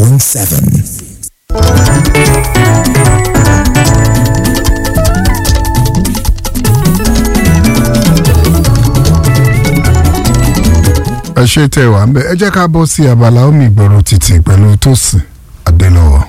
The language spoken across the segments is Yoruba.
96.7. ẹ ṣe tẹ wà ń bẹ ẹ jẹ́ ká bọ́ sí abala omi ìgboro títì pẹ̀lú Tósìn Adélọ́wọ̀.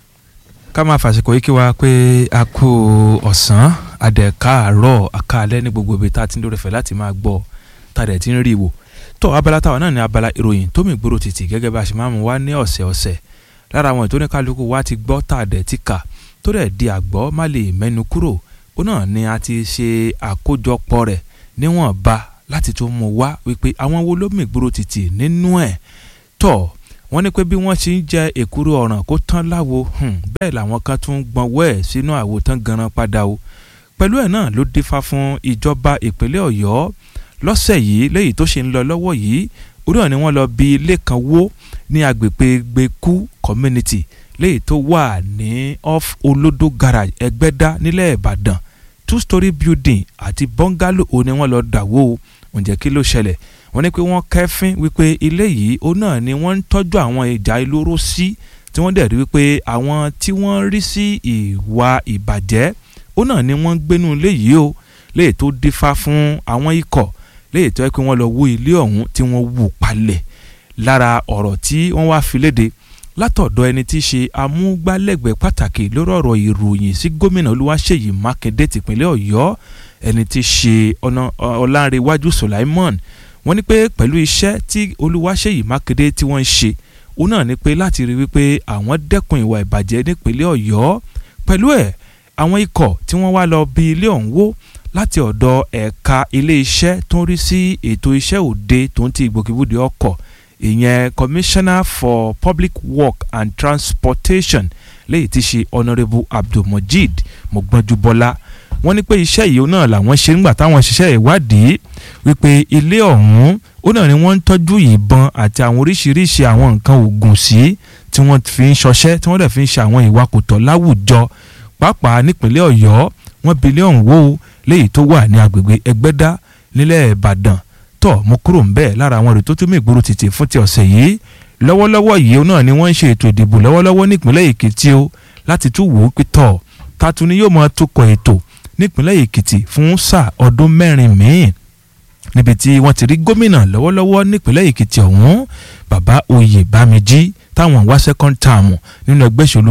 ká máa fàṣìkò yìí kí wa pé a kú ọ̀sán adẹ̀ka àárọ̀ àkàlẹ́ ní gbogbo ibi tá a ti ń lórí fẹ́ láti máa gbọ́ tá a dẹ̀ ti ń rí wò tó abala táwa náà ní abala ìròyìn tómi ìgboro títì gẹ́gẹ́ bá a ṣe máa mú wá ní ọ̀sẹ̀ ọ̀sẹ̀ lára àwọn ètò oníkálukú wa ti gbọ́ tá a dẹ̀ ti kà tó dẹ̀ di àgbọ́ má lè mẹ́nu kúrò ó náà ni a ti ṣe àkójọpọ̀ rẹ̀ níwọ̀nba láti tún mú wá wípé àwọn wo ló mìgboro títì nínú ẹ̀ tọ̀ wọ́n ní pé bí wọ́n ti ń jẹ èkúrú ọ̀ràn kó tán láwo bẹ́ẹ̀ làwọn kan tún gbọ́nwọ́ ẹ̀ sínú àwo tán ganan padà o pẹ̀lú ẹ̀ náà ló dífá fún ìjọba ìpínlẹ̀ ọ̀yọ́ lọ́sẹ̀ yìí léyìí tó ṣe ń lọ lọ́wọ́ yìí orí ọ̀ ni wọ́n lọ bí ilé kan wó ní agbègbè gbẹ̀kú community léyìí tó wà ní off olódó garage ẹgbẹ́dá nílẹ̀ ìbàdàn two story building àti bungalow ò ní wọ́n lọ dàwó o ǹjẹ́ kí ló ṣẹlẹ̀ wọ́n ní pé wọ́n kẹ́fín wípé ilé yìí ó náà ni wọ́n ń tọ́jú àwọn ìjà olóró sí tí wọ́n dẹ̀ rí wípé àwọn tí wọ́n rí sí ìwà ìbàjẹ́ ó náà ni wọ́n ń gbénú ilé yìí o léè tó dífá fún àwọn ikọ̀ léè tó yẹ pé wọ́n lọ wó ilé ọ̀hún tí wọ́n wù palẹ̀ lára ọ̀rọ̀ tí wọ́n wá fi léde látọ̀dọ̀ ẹni tí í ṣe amúgbálẹ́gbẹ̀ẹ́ pàtàkì lórí ọ̀rọ̀ ìròyìn sí gómìnà olúwaṣèyí mákindé tìpínlẹ̀ ọ̀yọ́ ẹni tí í ṣe ọlánrewájú sulaimon wọ́n ní pé pẹ̀lú iṣẹ́ tí olúwaṣèyí mákindé tí wọ́n ń ṣe òun náà ni pé láti rí wípé àwọn dẹ́kun ìwà ìbàjẹ́ nípínlẹ̀ ọ̀yọ́ pẹ̀lú ẹ̀ àwọn ikọ̀ tí wọ́n wá lọ bí ilé ọ̀hún wó láti ọ̀dọ̀ ẹ̀ka ilé iṣẹ́ tó ń rí sí ètò iṣẹ́ òde tó ń ti ìgbòkègbodò ọkọ̀ ìyẹn commissioner for public work and transportation léyìí tí ṣe honourable abdulmojid mọ̀gbọ́njúbọ́lá wọ́n ní pé iṣẹ́ yìí náà làwọn ṣe nígbà táwọn ṣiṣẹ́ ìwádìí wípé ilé ọ̀hún ó náà ni wọ́n ń tọ́jú ìbọn àti àwọn oríṣiríṣi àwọn nǹkan oògùn sí tí wọ́n fi ń ṣọṣẹ́ tí wọ́n dẹ̀ fi ń ṣe àwọn ìwà kò tọ́ láwùjọ pàápàá nípínlẹ̀ ọ̀yọ́ wọ́n bi ilé ọ̀hún wó léyìí tó wà ní agbègbè ẹgbẹ́dá nílẹ̀ ìbàdàn tọ̀ mo kúrò ń bẹ́ẹ̀ lára àwọn èrè tó tún mí ìgboro títì fún ti ọ̀sẹ̀ yìí lọ́wọ́lọ́wọ́ yìí náà ni wọ́n ń ṣe ètò ìdìbò lọ́wọ́lọ́wọ́ nípínlẹ̀ èkìtì o láti tún wò ó pé tọ̀ tatu ni yóò máa tukọ̀ ètò nípínlẹ̀ èkìtì fún sáà ọdún mẹ́rin míì níbi tí wọ́n ti rí gómìnà lọ́wọ́lọ́wọ́ nípínlẹ̀ èkìtì ọ̀hún bàbá oyè bámijí táwọn wá second term nínú ẹgbẹ́ ìṣòlù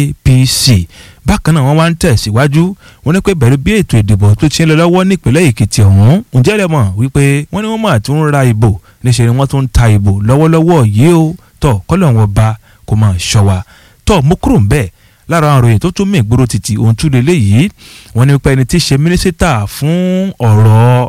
apc bákan náà wọ́n wá ń tẹ̀síwájú wọ́n ní pé bẹ̀rù bí ètò ìdìbò tó ti ń lọ lọ́wọ́ nípínlẹ̀ èkìtì ọ̀hún ǹjẹ́ lẹ mọ̀ wípé wọ́n ní wọ́n máa tún ra ìbò níṣẹ́ ni wọ́n tún ń ta ìbò lọ́wọ́lọ́wọ́ yìí ó tọ̀ kọ́lọ̀ wọn ba kó máa ṣọ́ wa tọ̀ mú kúrò ń bẹ́ẹ̀ lára àwọn ìròyìn tó tún mí ìgboro títì ohun tún lélẹ̀ yìí wọ́n ní pé ẹni tí í ṣe mínísítà fún ọ̀rọ̀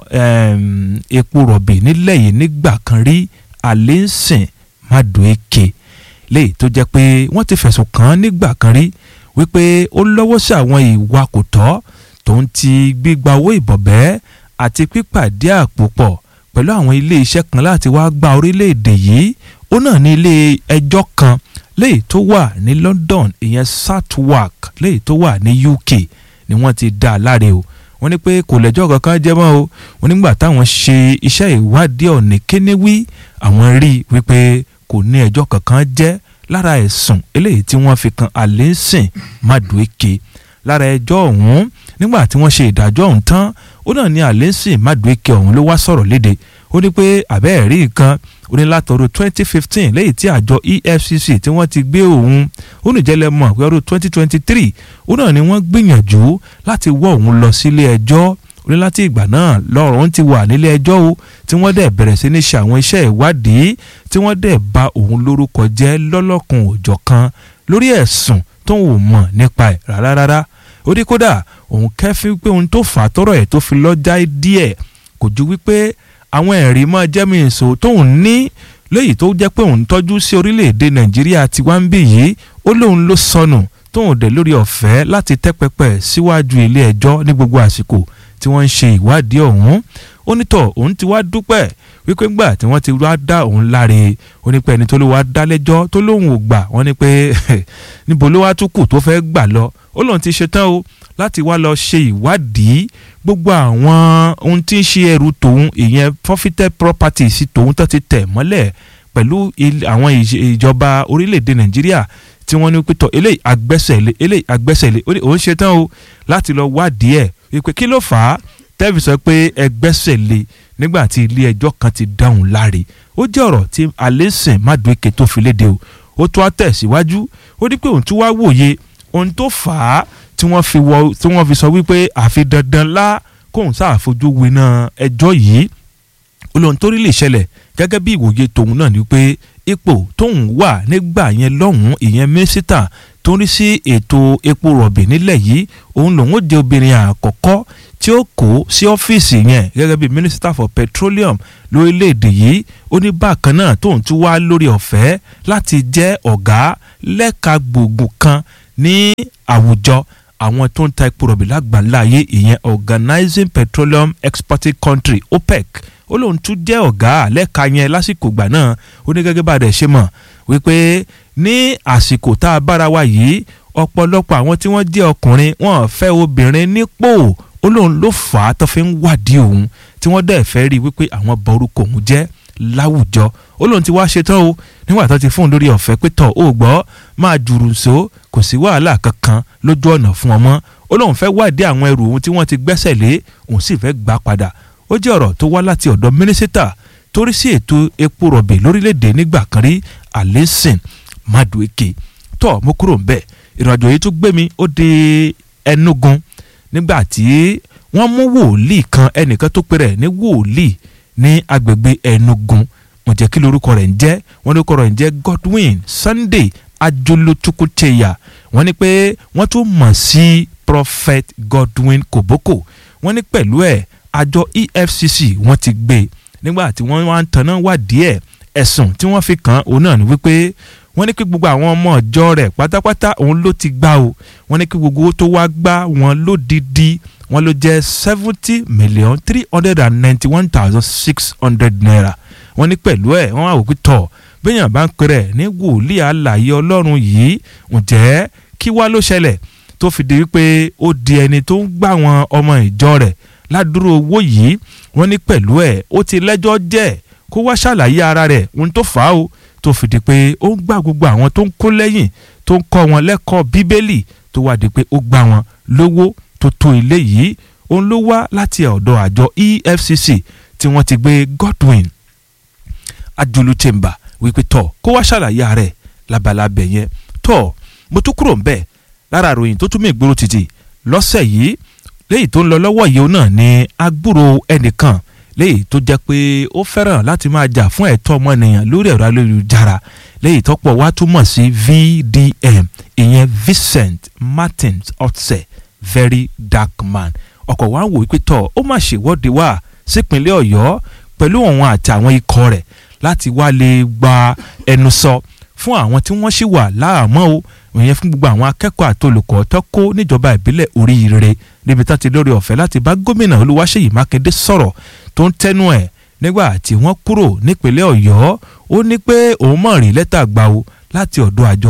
epo rọ̀bì nílẹ̀ yìí nígbà kan rí Alẹ́sìn Madueke léyìí tó jẹ́ pé wọ́n ti fẹ̀sùn kàn án nígbà kan rí wípé ó lọ́wọ́ sí àwọn ìwà kò tọ́ tó ń ti gbígba owó ìbọ̀bẹ́ àti pípàdé àpò pọ̀ pẹ̀lú àwọn ilé iṣẹ́ kan láti wá gba orílẹ̀-èdè yìí ó náà ní ilé ẹjọ́ kan léyìí tó wà ní London ìyẹn Southwark léyìí tó wà ní UK ni wọ́n ti dá a láre o wọ́n ní pé kò lẹ́jọ́ kankan jẹ́ mọ́ o wọ́n nígbà táwọn ṣe iṣẹ́ ìwádìí ọ̀nì kénéwí àwọn rí i wípé kò ní ẹjọ́ kankan jẹ́ lára ẹ̀sùn eléyìí tí wọ́n fi kan Alẹ́sìn Madueke lára ẹjọ́ ọ̀hún nígbà tí wọ́n ṣe ìdájọ́ ọ̀hún tán ó náà ní Alẹ́sìn Madueke ọ̀hún ló wá sọ̀rọ̀ léde ó ní pé àbẹ́ẹ̀ rí nǹkan ó ní látọ̀rọ̀ twenty fifteen lẹ́yìn tí àjọ EFCC tí wọ́n ti gbé òun ó ní jẹ́lẹ̀ mọ̀ pé ọdún twenty twenty three ó náà ni wọ́n gbìyànjú láti wọ́ òun lọ sílé ẹjọ́ ó ní láti ìgbà náà lọ́rùn ti wà nílé ẹjọ́ o tí wọ́n dẹ̀ bẹ̀rẹ̀ sí ní ṣe àwọn iṣẹ́ ìwádìí tí wọ́n dẹ̀ bà òun lórúkọ jẹ́ lọ́lọ́kun òjọ̀ kan lórí ẹ̀sùn tó ń wò mọ̀ nípa ẹ̀ rárá rárá ó ní kódà òun kẹ́fín pé ohun tó fà á tọ́rọ̀ ẹ̀ tó fi lọ́jà díẹ̀ kò ju wípé àwọn ẹ̀rí máa jẹ́ mi èso tóun ní léyìí tó jẹ́ pé òun tọ́jú sí orílẹ̀-èdè nàìjíríà tí wá ń bì yìí ó lóun ló sọnù tóun dẹ̀ lórí ọ̀fẹ́ láti tẹ́ pẹpẹ síwájú ilé ẹjọ́ ní gbogbo àsìkò tí wọ́n ń ṣe ìwádìí ọ̀hún ó nítọ̀ òun ti wá dúpẹ́ wípé ńgbà tí wọ́n ti wá dá òun láre ó ní pé ẹni tó ló wá dá lẹ́jọ́ tó lóun ò gbà wọ́n ní pé níbo ló wá tún kù tó fẹ́ gbà lọ ó lóun ti ṣetán o láti wá lọ ṣe ìwádìí gbogbo àwọn ohun tí ń ṣe ẹrù tòun ìyẹn forfeited property sí tòun tó ti tẹ̀ mọ́lẹ̀ pẹ̀lú il- àwọn ìj- ìjọba orílẹ̀-èdè nàìjíríà tí wọ́n ní pé tọ̀ eléyìí agbẹ́sẹ̀lé eléyìí agbẹ́sẹ̀lé ó ní òun ṣetán o láti lọ wádìí ẹ̀ wípé kí ló fà á tẹ́ẹ̀fì sọ pé ẹgbẹ́sẹ̀lé nígbà tí ilé ẹjọ́ kan ti dáhùn láre ó jẹ́ ọ̀rọ̀ tí alẹ́sìn madueke tó fi léde o ó tún á tẹ̀síwájú ó ní pé òun tún wá wòye ohun tó fà á tí wọ́n fi wọ tí wọ́n fi sọ wípé àfi dandan lá kóun sáà fojú winá ẹjọ́ yìí olóhùn tó rí lè ṣẹlẹ̀ gẹ́gẹ́ bí ìwòye tòun náà ni pé ipò tóun wà nígbà yẹn lọ́hùn-ún ìyẹn mínísítà tó ń rí sí ètò epo rọ̀bì nílẹ̀ yìí òun lòun ó jẹ́ obìnrin àkọ́kọ́ tí ó kó sí ọ́fíìsì yẹn gẹ́gẹ́ bí minister for petroleum lórílẹ̀‐èdè yìí ó ní bákan náà tóun tún wá lórí ọ̀fẹ́ láti jẹ́ ọ̀gá lẹ́ka gbòógùn kan ní àwùjọ àwọn tó ń ta epo rọ̀bì lágbàńlá ayé ìyẹn organizing petroleum exporting country opec ó lóun tún jẹ́ ọ̀gá lẹ́ka yẹn lásìkò ìgbà náà ó ní gẹ́gẹ́ bá a dẹ̀ ṣe mọ̀ wípé ní àsìkò tá a bára wa yìí ọ̀pọ̀lọpọ̀ àwọn tí wọ́n jẹ́ ọkùnrin wọn fẹ́ obìnrin nípò ó lóun ló fà á tó fi ń wádìí òun tí wọ́n dẹ̀ fẹ́ rí wípé àwọn bọ orúkọ òun jẹ́ láwùjọ ó lóun ti wá ṣetán o nígbà tó ti fún un lórí ọ̀fẹ́ pé tọ̀ ó gbọ́ máa jùrù nsó kò sí wàhálà kankan lójú ọ̀nà fún ọmọ ó lóun fẹ́ wádìí àwọn ẹrù òun tí wọ́n ti gbẹ́sẹ̀ lé òun sì fẹ́ gbà padà ó jẹ́ ọ̀rọ̀ tó wá láti ọ̀dọ̀ mínísítà torí sí ètò epo rọ̀bì lórílẹ̀‐èdè nígbà kan rí alẹ́sìn madueke tó mo kúrò ńbẹ̀ ìrìnàjò yìí tún gbé mi ó di ẹnugun nígbà tí wọ́n mú wòlíì kan ẹnìkan tó pe rẹ̀ ní wòlíì ní agbègbè ẹnugun wọ́n jẹ́ kí lorúkọ rẹ̀ ń jẹ́ wọ́n lórúkọ rẹ̀ ń jẹ́ godwin sunday ajolotukucheya wọ́n ní pé wọ́n tún mọ̀ sí prophet godwin koboko wọ́n ní pẹ̀lú ẹ̀ àjọ efcc wọ́n ti gbé e nígbà tí wọ́n wá ń tanná wádìí ẹ̀ ẹ̀sùn tí wọ́n fi kàn án òun náà ni wípé wọ́n ní kí gbogbo àwọn ọmọ ọjọ́ rẹ̀ pátápátá òun ló ti gbá o wọ́n ní kí gbogbo owó tó wá gbá wọn lódìdí wọ́n ló jẹ́ seventy million three hundred and ninety one thousand six hundred naira wọ́n ní pẹ̀lú ẹ̀ wọ́n wá wò pé tọ̀ béèyàn bá ń pèrè ní wòlíì àlàyé ọlọ́run yìí ǹjẹ́ kí wá ló ṣẹlẹ̀ tó fi di wípé ó di ẹni tó ń gbà wọn ọmọ ìjọ rẹ̀ ládùúrò owó yìí wọ́n ní pẹ̀lú ẹ̀ ó ti lẹ́jọ́ jẹ́ kó wá ṣàlàyé ara rẹ̀ ohun tó fà á o tó fi di pé ó ń gbà gbogbo àwọn tó ń kó lẹ́yìn tó ń kọ́ wọn lẹ́kọ̀ọ́ bíbélì tó wá di pé ó gbà wọn lówó tó tó ilé yìí òun ló wá láti ọ̀dọ̀ àjọ efcc tí wọ́n ti gbé godwin ajulu chamber wípé tọ̀ kó wá ṣàlàyé ara rẹ̀ labalábẹ̀ yẹn tọ̀ mo tún kúrò ń bẹ̀ lára àròyìn tó tún mí ìgboro títì lọ́sẹ̀ yìí léyìí tó ń lọ lọ́wọ́ yìí náà ni agbúrò ẹnìkan léyìí tó jẹ́ pé ó fẹ́ràn láti máa jà fún ẹ̀tọ́ ọmọnìyàn lórí ẹ̀rọ ayélujára léyìí tọ́pọ̀ wá túmọ̀ sí VDM ìyẹn Vincent Martins Otse very dark man ọkọ̀ wa ń wò wípé tọ̀ ó má ṣèwọ́de wá sípínlẹ̀ Ọ̀yọ́ pẹ̀lú òun àti àwọn ikọ̀ rẹ̀ láti wá lè gba ẹnu sọ fún àwọn tí wọ́n ṣì wà láàmọ́ o ìyẹn fún gbogbo àwọn akẹ́kọ̀ọ́ àti olùkọ́ tó kó níjọba ìbílẹ̀ oríire níbi tá ti lórí ọ̀fẹ́ láti bá gómìnà olúwaṣèyí mákindé sọ̀rọ̀ tó ń tẹnu ẹ̀ nígbà tí wọ́n kúrò nípínlẹ̀ ọ̀yọ́ ó ní pé òun mọ̀ rí lẹ́tà gbà o láti ọ̀dọ̀ àjọ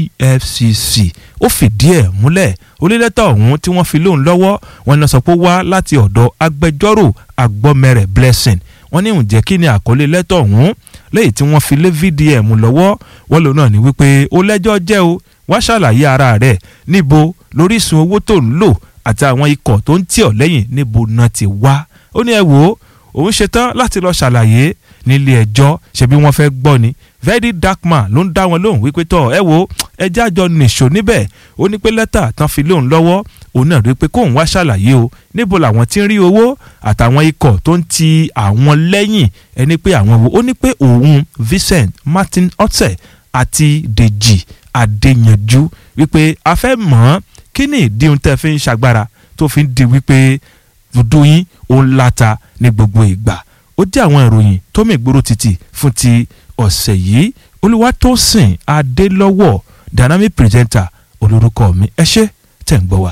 efcc ó fìdí ẹ̀ múlẹ̀ onílẹ́tà ọ̀hún tí wọ́n fi lóun lọ́wọ́ wọn ní sọ pé ó wá láti ọ̀dọ̀ agbẹjọ́rò agbọ́mẹrẹ̀ blessing wọ́n ní ǹjẹ́ kí ni àkọlé lẹ́tà ọ̀hún lẹ́yìn tí wọ́n fi lé vdm lọ́wọ́ wọ́n lòun náà ní wípé ó lẹ́jọ́ jẹ́ o wá ṣàlàyé ara rẹ̀ níbo lóríṣun owó tó ń lò àti àwọn ikọ̀ tó ń tì ọ́ lẹ́yìn níbo náà ti wá ó ní ẹ wò ó òun ṣetán láti lọ ṣàlàyé nílé ẹjọ́ ṣebí wọ́n fẹ́ gbọ́ ni very dark man ló ń dá wọn lóhùn wípé tọ́ ẹ wo ẹjẹ́ àjọ nìṣó níbẹ̀ ó ní pé lẹ́tà tán fi lóhùn lọ́wọ́ òun náà rí i pé kóun wá ṣàlàyé o níbo làwọn ti ń rí owó àtàwọn ikọ̀ tó ń ti àwọn lẹ́yìn ẹni pé àwọn wo ó ní pé òun Vincent Martin Otse àti Dèjì Adéyanjú wípé a fẹ́ mọ̀ ọ́n kí ni ìdí ohun tẹ́ fi ń ṣàgbára tó fi ń di wípé dúdú yín òun láta ní gbogbo ìgbà ó jẹ́ àwọn ìròyìn tó mì gbòòrò títì fún ti ọ̀sẹ̀ yìí Olúwatósìn Adélọ́wọ̀ dynamic presenter olórúkọ mi ẹ ṣé tẹ̀ ń gbọ́ wa.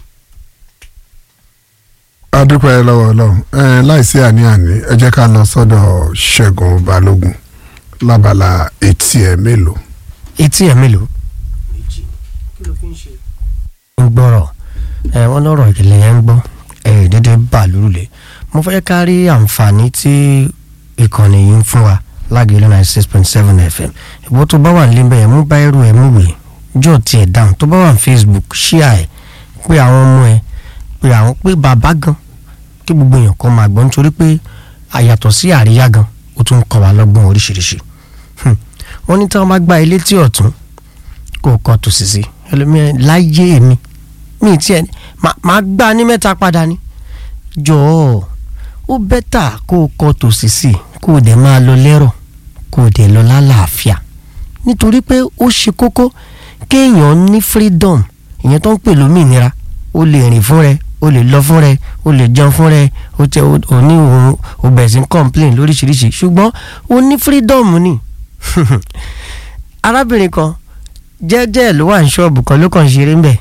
adúpẹ́ lọ́wọ́ ọlọ́run ẹ láìsí àní-àní ẹ jẹ́ ká lọ sọ́dọ̀ ṣẹ́gun balógun lábala etí ẹ̀ mélòó. etí ẹ̀ mélòó. méjì kí ló fi ń ṣe. ń gbọ́rọ̀ ẹ wọ́n lọ́rọ̀ ìkìlẹ̀ yẹn ń gbọ́ ẹ dédé bà lórúlẹ̀ mo fẹ́ ká rí àǹfààní tí ìkànnì yìí ń fún wa lágẹ̀lẹ́ ninety six point seven fm ìwọ tó bá wà nílé bẹ́ẹ̀ mú báírò ẹ̀ mú wèé jọ tiẹ̀ dáhùn tó bá wà ní facebook ṣíà ẹ̀ pé àwọn ọmọ ẹ̀ pé àwọn pé bàbá gan kí gbogbo èèyàn kan máa gbọ́ nítorí pé àyàtọ̀ sí àríyá gan ó tún ń kọ́ wa lọ́gbọ́n oríṣiríṣi Hmm. wọ́n ní tí wọ́n bá gba ilé tí ọ̀tún kó o kọ́ tòsí sí ẹlòmíràn láyé mi mi tiẹ̀ má- máa gbá ní mẹ́ta padà ni jọ̀ọ́ ó bẹ́tà kó o kọ́ tòsí sí kó o dẹ̀ máa lọ lẹ́rọ̀ kó o dẹ̀ lọ lálàáfíà nítorí pé ó ṣe kókó kéèyàn ní freedom ìyẹn tó ń pè lómìnira o lè rìn fún rẹ o lè lọ fún rẹ o lè jẹun fún rẹ o tẹ o o ní òun o bẹ̀rẹ̀ sí ń complain lóríṣiríṣi ṣùgbọ́n o ní freedom ni arábìnrin kan jẹ́jẹ́ ló wà ní ṣọ́ọ̀bù kan ló kàn ń ṣeré ń bẹ̀